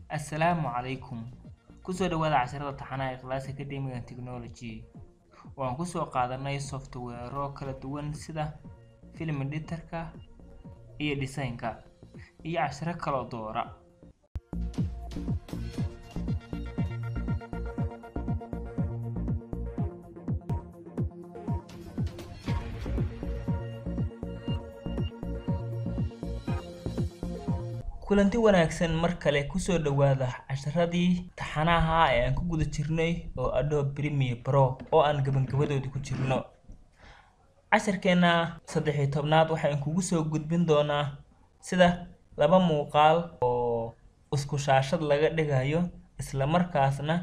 Assalaamu calaykum. Kusoo dhawaada casharada taxanaha ee Class Academic and Technology. Waan kusoo qaadanay software kala duwan sida film editor-ka iyo design-ka iyo casharo kala doora. kulanti wanaagsan mar kale kusoo dhawaada casharadii taxanaha ee aan ku guda jirnay oo Adobe Premiere Pro oo aan gabagabadoodii ku jirno casharkeena saddex iyo tobnaad waxaan kugu soo gudbin doonaa sida laba muuqaal oo isku shaashad laga dhigayo isla markaasna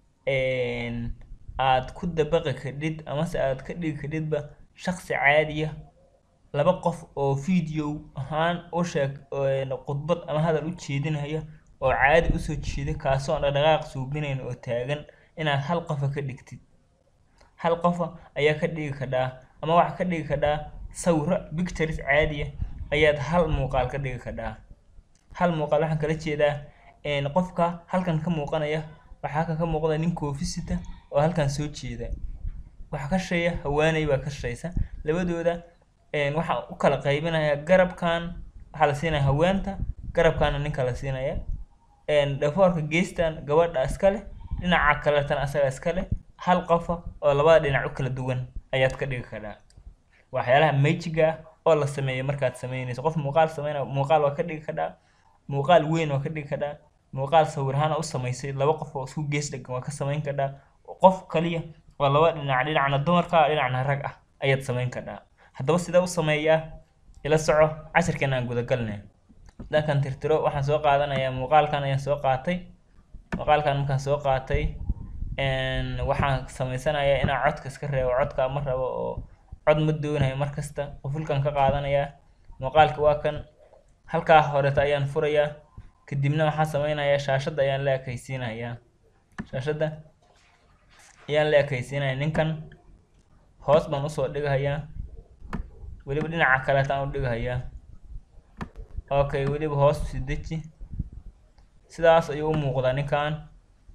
aad ku dabaqi kadhid amase aad ka dhigi kadhidba shaqsi caadiya laba qof oo video ahaan u sheeg khudbad ama hadal u jeedinaya oo caadi usoo jeeda kaasoo aan dhaqdhaqaaq suubinayn oo taagan inaad hal qofa ka dhigtid hal qofa ayaa ka dhigi kadhaa ama waxaa ka dhigi kadhaa sawiro pictures caadiya ayaad hal muuqaal ka dhigi kadhaa hal muuqaal waxaan kala jeedaa qofka halkan ka muuqanaya waxaa halkan ka muuqda nin koofisita oo halkan soo jeeda waxaa ka shaqeeya haweeney baa ka shaqeysa labadooda waxaan u kala qaybinayaa garabkan waxaa la siinaya haweenta garabkaana ninka la siinaya dhafoorka geestan gabadha iska leh dhinaca kaleetana asaga iska leh hal qofa oo labada dhinac u kala duwan ayaad ka dhigi kadhaa waxyaalaha magiga ah oo la sameeyo markaad sameynayso qof muuqaal sameynaya muuqaal waa ka dhigi kadhaa muuqaal weyn waa ka dhigi kadhaa muuqaal sawir ahaan u samaysay laba qof oo isku gees dhegan waa ka samayn kadhaa qof kaliya oo laba dhinac dhinacna dumarka ah dhinacna rag ah ayaad samayn kadhaa haddaba sidee u sameeyaa ila soco casharkeena aan gudagalnay dankan tirtiro waxaan soo qaadanayaa muuqaalkan ayaan soo qaatay muuqaalkan markaan soo qaatay waxaan samaysanayaa inaan codka iska reebo codka ma rabo oo cod ma doonayo mar kasta qufulkan ka qaadanayaa muuqaalka waa kan halkaa horeeta ayaan furayaa kadibna waxaan sameynayaa shaashadda ayaan la ekaysiinayaa shaashadda ayaan la ekaysiinaya ninkan hoos baan usoo dhigahayaa weliba dhinaca kaleetaan u dhigahayaa okay weliba hoos usi deji sidaas ayuu u muuqdaa ninkan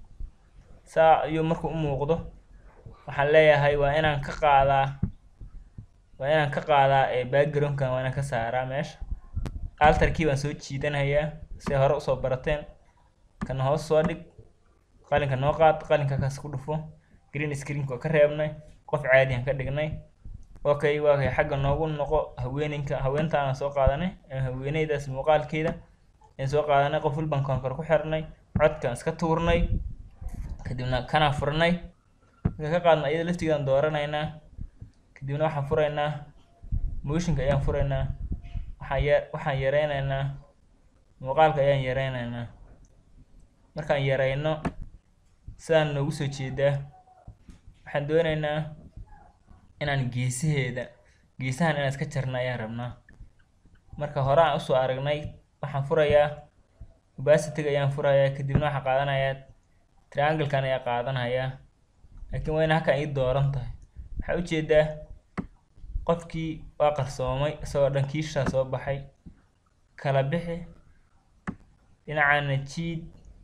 saa ayuu markuu u muuqdo waxaan leeyahay waa inaan ka qaadaa waa inaan ka qaadaa backgroundkan waa inaan ka saaraa meesha altarkii baan soo jiidanayaa si hore usoo barateen kana hoos soo dhig qalinka noo qaad qalinka kaas ku dhufo green screenka waa ka reebnay qof caadiyan ka dhignay okay waa kay xagga noogu noqo haweeninka haweentaana soo qaadanay haweeneydaas muuqaalkeeda aan soo qaadanay qof walban konkor ku xirnay codkan iska tuurnay kadibna kana furnay marka ka qaadna iyada laftigeedan dooranaynaa kadibna waxaan furaynaa motionka ayaan furaynaa waxaan ya waxaan yareynaynaa muuqaalka ayaan yareynaynaa markaan yareyno sidaan noogu soo jeedaa waxaan doonaynaa inaan geesaheeda geesahan inaan iska jarna ayaan rabnaa marka hore aan usoo aragnay waxaan furayaa opacity-ga ayaan furayaa kadibna waxaan qaadanayaa triangle-kan ayaa qaadanayaa laakiin waa ina halkan ii dooran tahay waxaa ujeedaa qofkii waa qarsoomay isagoo dhan kiishaa soo baxay kala bixi dhinacana jiid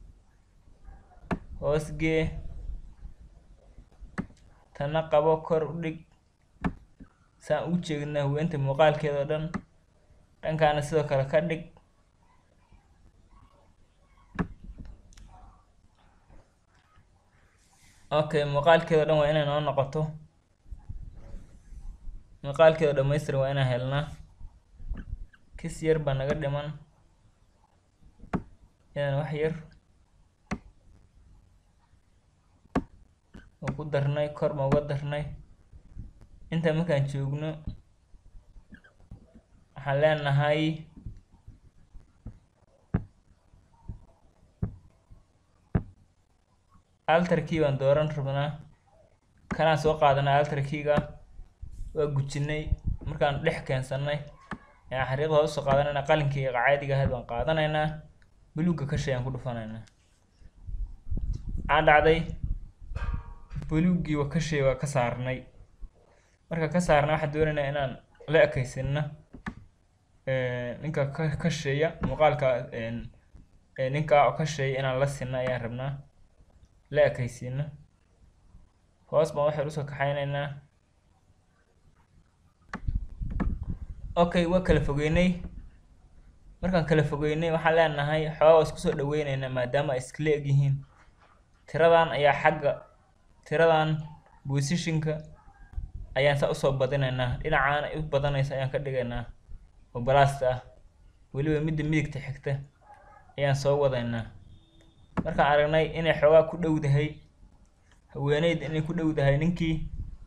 hoosgee tana qabo kor u dhig saan ugu jeedna haweenta muuqaalkeeda oo dhan dhankaana sidoo kale ka dhig okay muuqaalkeeda o dhan waa inay noo noqoto muuqaalkeeda o dhamaystir waa inaan helnaa kis yar baa naga dhiman inaan wax yar ku darnay kor baan uga darnay inta markaan joogno waxaan leenahay altarkii baan dooran rabnaa kanaan soo qaadanay altarkiiga waa gujinay markaan dhex keensanay ayaan xariiqda hoos usoo qaadanayna qalinkii caadiga ahayd baan qaadanaynaa buluugga ka shay aan ku dhufanaynaa waxaa dhacday buluuggii waa ka shay waa ka saarnay marka ka saarnay waxaan doonaynaa inaan la ekaysino ninka ka ka shisheeya muuqaalka ee ninkaa oo ka sheegay inaan la sinno ayaan rabnaa la ekaysiino hoos baan waxaynu usoo kaxaynaynaa okay waa kala fogeynay markaan kala fogeynay waxaan leenahay xoogaa waa isku soo dhaweyneynaa maadaama ay iskala eg yihiin tiradan ayaa xagga tiradan positionka ayaan saa usoo badinaynaa dhinacaan ay u badanaysa ayaan ka dhigaynaa oo balaasta ah weliba midda midigta xigta ayaan soo wadaynaa markaan aragnay inay xoogaa ku dhowdahay haweeneyda inay ku dhowdahay ninkii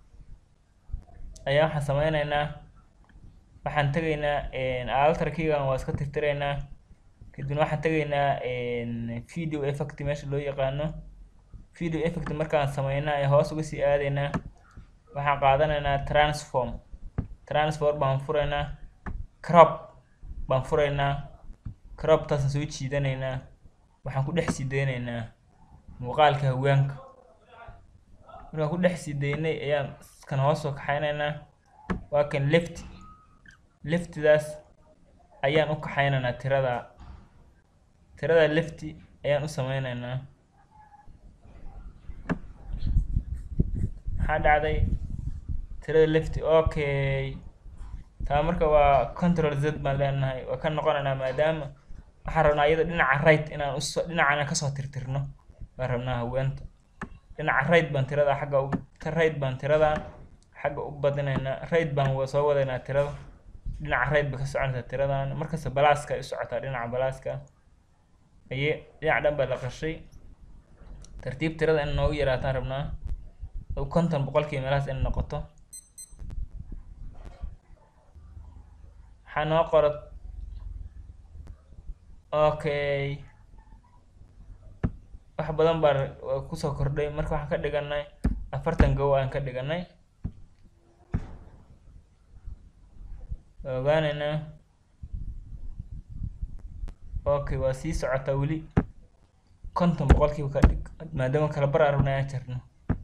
ayaa waxaan sameyneynaa waxaan tegaynaa altarkigan waa iska tirtiraynaa kadibna waxaan tegaynaa video effect meesha loo yaqaano video effect markaan sameynaa ee hoos uga sii aadaynaa waxaan qaadanaynaa transform transform baan furaynaa crop baan furaynaa croptaasaan soo jiidanaynaa waxaan ku dhex sii daynaynaa muuqaalka haweenka markaan ku dhex sii daynay ayaan kan hoos soo kaxaynaynaa waa kan left leftidaas ayaan u kaxaynaynaa tirada tirada lefti ayaan u sameyneynaa maxaa dhacday tirada lefti okay taa marka waa control z baan leenahay waa ka noqonaynaa maadaama waxaan rabnaa iyada dhinaca right inaan uso dhinacana kasoo tirtirno baan rabnaa haweenta dhinaca right baan tirada xagga u right baan tiradan xagga u badinaynaa right baan wa soo wadaynaa tirada dhinaca right bay ka soconaysaa tiradan markasta balaaska ay u socotaa dhinaca balaaska aye dhinac dhan baa la qashay tartiib tirada in noogu yaraataan rabnaa oo konton boqolkiiba meelahaas in noqoto waxaa noo qora okay wax badan baa kusoo kordhay marka waxaan ka dhiganay afartan gow aan ka dhiganay ogaanaynaa okay waa sii socotaa weli konton boqolkiiba ka dhig maadaama kala bar aan rabna aan jarno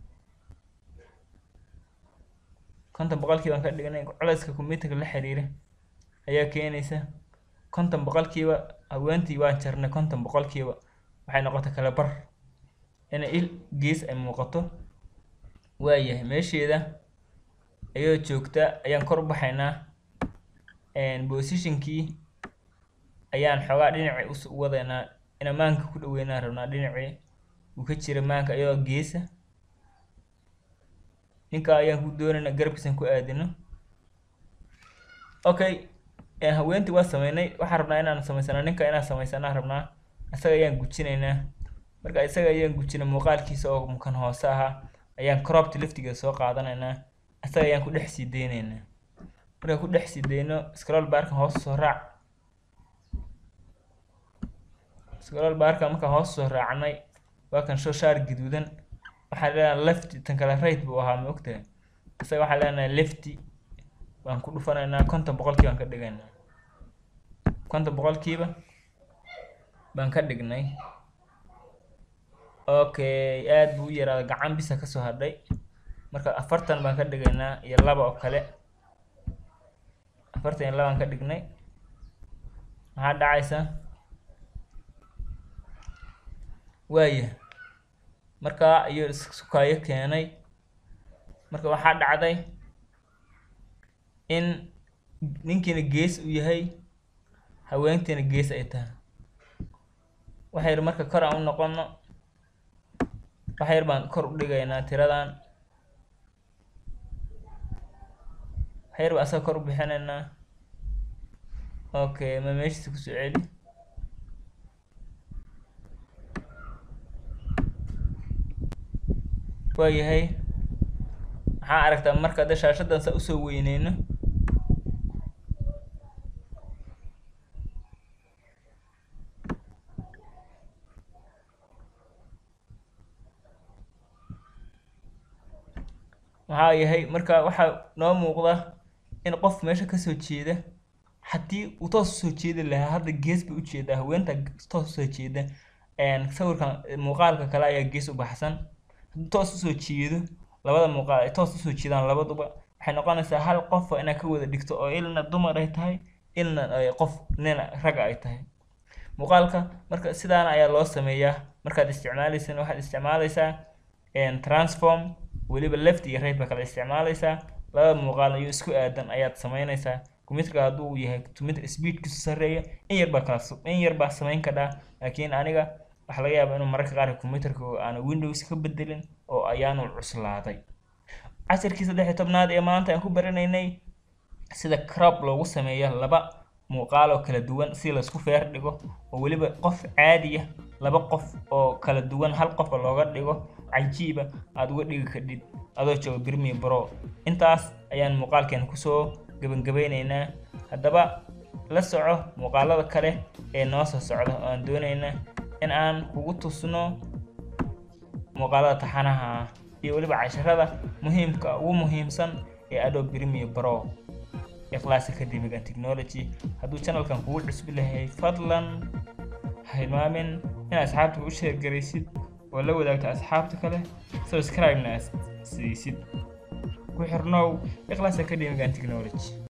konton boqolkiiba aan ka dhignay culayska computerka la xiriira ayaa keenaysa konton boqolkiiba haweentii waan jarnay konton boqolkiiba waxay noqotay kala bar inay il gees ay muuqato waayahay meesheeda ayadoo joogta ayaan kor u baxaynaa positionkii ayaan xoogaa dhinacii u wadaynaa inaan maanka ku dhaweynaan rabnaa dhinacii uu ka jira maanka iyadoo geesa ninkaa ayaan ku doonaynaa garabkiisan ku aadino okay haweentii waa sameynay waxaan rabnaa inaan samaysana ninka inaan samaysanaa rabnaa isaga ayaan gujinaynaa marka isaga ayaan gujinay muuqaalkiisa oo kan hoose ahaa ayaan cropta laftigeeda soo qaadanaynaa isaga ayaan ku dhex sii daynaynaa markaan ku dhex sii dayno scroll barkan hoos soo raac scroll barkan markaan hoos soo raacnay waa kan show shaar gaduudan waxaan leenahay lefty tan kale right buu ahaa ma ogtahay isaga waxaan leenahay lefty baan ku dhufanaynaa konton boqolkiiba baan ka dhigaynaa konton boqolkiiba baan ka dhignay okay aad buu u yaraaday gacan bisa kasoo hadhay marka afartan baan ka dhigaynaa iyo laba oo kale afartan iyo labaan ka dhignay maxaa dhacaysa waaya markaa iyo isukaayo keenay marka waxaa dhacday in ninkiina gees uu yahay haweentiina gees ay tahay waxa yar marka kor aan u noqono waxa yar baan kor u dhigaynaa tiradan waxa yar baan asaga kor u bixinaynaa okay ma meeshiisa kusoo celi waayahay maxaa aragtaa marka hadda shaashadan saa usoo weyneyno maxaa yahay marka waxaa noo muuqda in qof meesha kasoo jeeda haddii uu toos usoo jeedi lahaa hadda gees bay ujeedaa haweenta toos usoo jeeda sawirkan muuqaalka kale ayaa gees u baxsan haddii toos usoo jeedo labada muuqaal ay toos usoo jeedaan labaduba waxay noqonaysaa hal qofa inaad ka wada dhigto oo ilna dumar ay tahay ilna ay qof nin raga ay tahay muuqaalka marka sidaana ayaa loo sameeyaa markaad isticmaalaysana waxaad isticmaalaysaa transform weliba left iyo right baa kala isticmaalaysaa labada muuqaal iyo isku aadan ayaad sameynaysaa computerka hadduu yahay computer speedkiisu sarreeya in yar baa kala in yar baa samayn kadhaa laakiin aniga waxaa laga yaabaa inuu mararka qaar computerka aan windows ka bedelin oo ayaanu cuslaaday casharkii saddex iyo tobnaad ee maanta aan ku baranaynay sida crop loogu sameeyo laba muuqaal oo kala duwan si laisku feer dhigo oo weliba qof caadiya laba qof oo kala duwan hal qofa looga dhigo cajiiba aada uga dhigi kadhid adoo jooga birmi bro intaas ayaan muuqaalkeen kusoo gabangabeyneynaa haddaba la soco muuqaalada kale ee noo soo socda oo aan dooneynaa in aan kugu tusno muuqaalada taxanaha ah iyo weliba casharada muhiimka ugu muhiimsan ee adobe premiere pro ee class academic and technology hadduu channelkan kugu cusbi lahay fadlan ha hilmaamin inaad asxaabta u sheergaraysid oo la wadaagto asxaabta kale subscribe-na siisid ku xirnow class academic and technology